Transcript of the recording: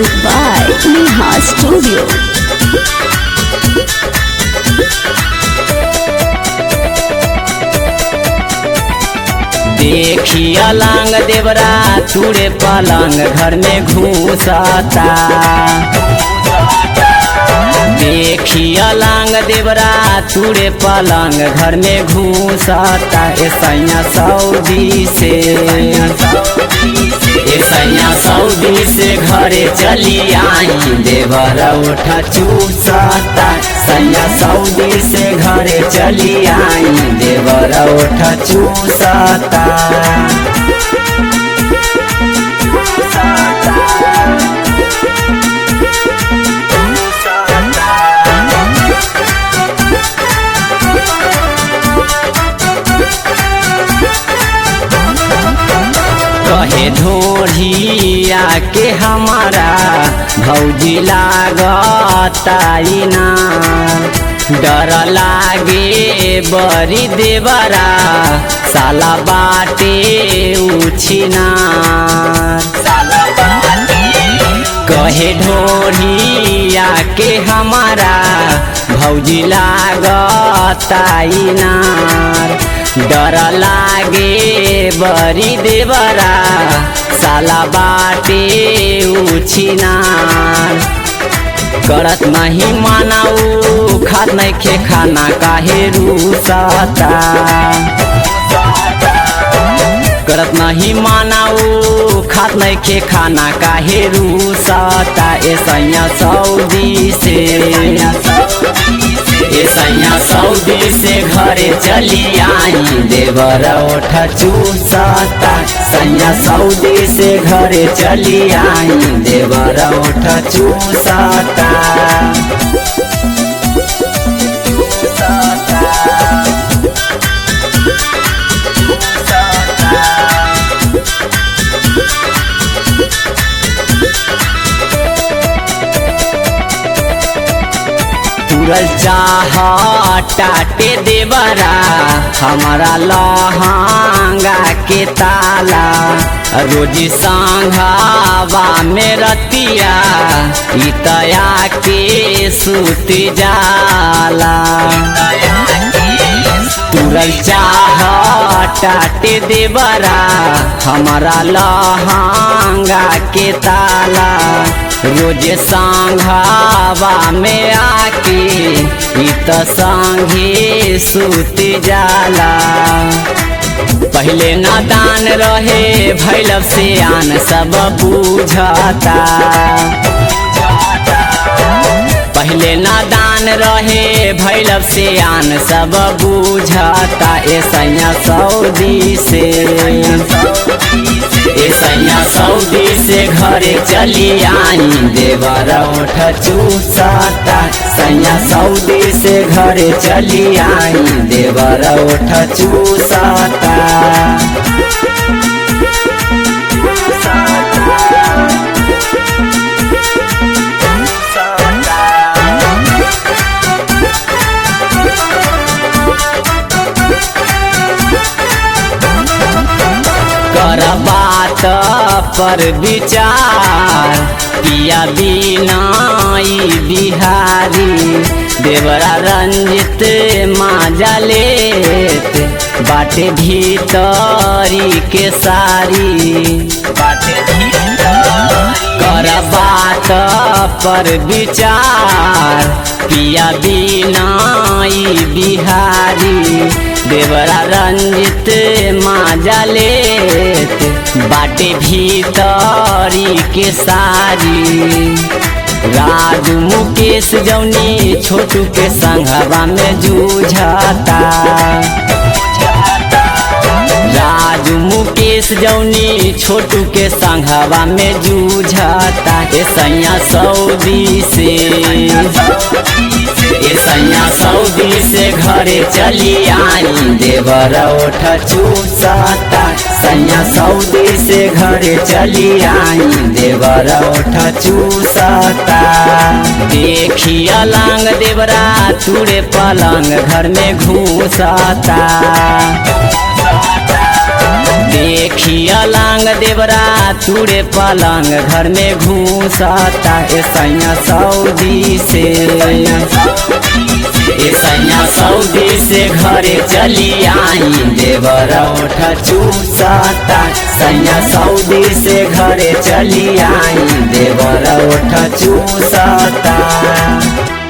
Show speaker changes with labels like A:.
A: Music by Neha Studio.
B: देखी अलंग देवरा तुरे पलंग घर में घुसता देखी अलंग देवरा तुरे पलंग घर में घुसता ए सैया सऊदी से ए सैया सऊदी से घरे चली आई देवर उठ चूसता सैया सऊदी से घरे चली आई देवर उठ चूसता कहे ढोढ़िया के हमारा भौजी लागताई ना डर लागे बरी देवरा साला बाटे उछिना कहे ढोढ़िया के हमारा भौजी लागताई नार डर लागे बरी देवरा साला बाटे उछिनार करत नहीं मानाऊ खात नहीं खे खाना काहे रूसता करत नहीं मानाऊ खात नहीं खे खाना काहे रूसता ए सैया सऊदी से ए सैया सऊदी से घरे चली आई देवर ओठ चूसता सैया सऊदी से घरे चली आई देवर ओठ चूसता तुरल चाह टाटे देवरा हमारा लहंगा के ताला रोजी संघावा में रतिया इतया के सूत जाला तुरल चाह टाटे देवरा हमारा लहंगा के ताला रोज संघावा में आके इत संघे सूत जाला पहले नादान रहे भैलव से आन सब बुझता पहले नादान रहे भैलव से आन सब बुझता ए सैया सऊदी से ए सैया सऊदी से घरे चली आई देवर उठ चूसता सैया सऊदी से घरे चली आई देवर उठ चूसता कर बात पर विचार पिया बिनाई बिहारी देवरा रंजित माजा लेत बाटे भीतरी के सारी बाटे कर बात पर विचार पिया बिनाई बिहारी देवरा रंजित माजा लेत बाटे भीतरी के सारी राजू मुकेश जौनी छोटू के संघवा में जूझता राजू मुकेश जौनी छोटू के संघवा में जूझता ए सैया सऊदी से ए सैया सऊदी से घरे चली आई देवर ओठ चूसता सैया सऊदी से घरे चली आई देवर ओठ चूसता देखी अलंग देवरा तुरे पलंग घर में घुसता देखिया लांग देवरा तुरे पलंग घर में घूसता ए सैया सऊदी से ए सैया सऊदी से घरे चली आई देवर उठ चूसता सैया सऊदी से घरे चली आई देवर उठ चूसता